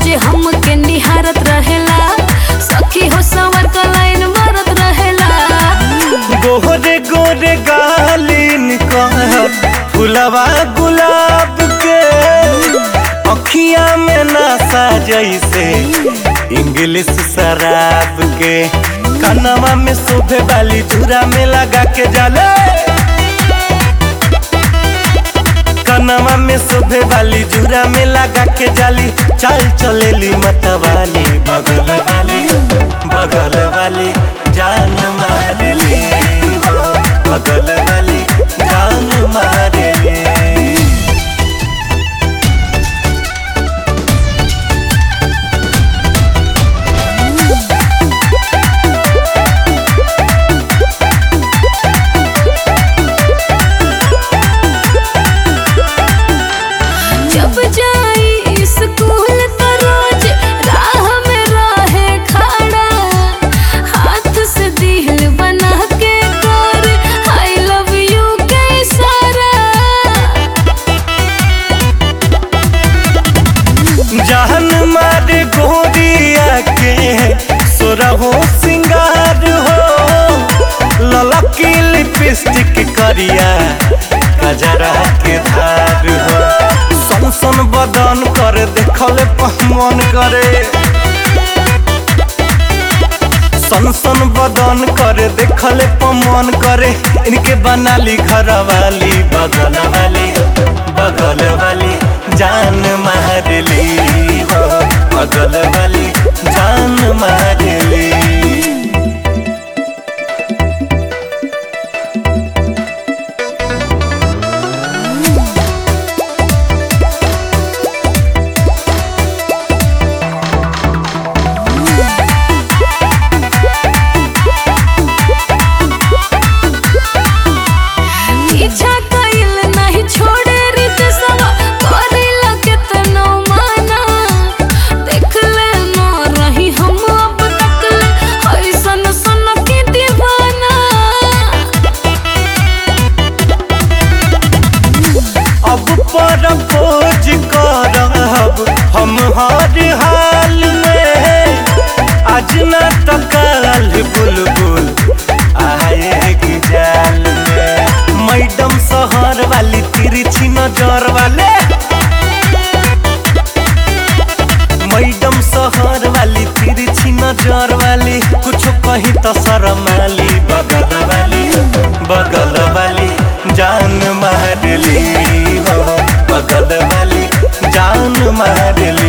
रोज हमके निहारत रहेला सखी हो सवर का लाइन मारत रहेला गोरे गोरे गालिन कहत फुलवा गुलाब के अखिया में नशा जैसे इंग्लिश शराब के कनवा में शोभे वाली धुरा में लगा के जाले कनवा में शोभे वाली जूरा में लगा के जाली चाल चलेली मतवाली बगल वाली बगल वाली जान मारेली हो, बगल वाली जान मारेली जब जाई स्कूल तो रोज राह में रहे खड़ा हाथ से दिल बना के कर आई लव यू के इशारा जान मार गोरिया के सोरहो सिंगार हो ललकी लिपस्टिक करिया कजरा के धार हो सन सन बदन कर देखल मन करे सन सन बदन करे देखल मन करे इनके बनाली घर वाली बगल वाली बगल वाली जान मारली हो बगल वाली जान मारली पीछा कइल नहीं छोड़े रित सवा करेला केतनो माना देख ले न रही हम अब तक ले ऐसन सन के दीवाना अब पर खोज करब हम हर हाल में आज न तो कल बुलबुल आएगी जाल में मैडम शहर वाली तिरछी नजर वाले मैडम शहर वाली तिरछी नजर वाली कुछ कही तो शर्म वाली बगल वाली बगल वाली जान मारली हो बगल वाली जान मारली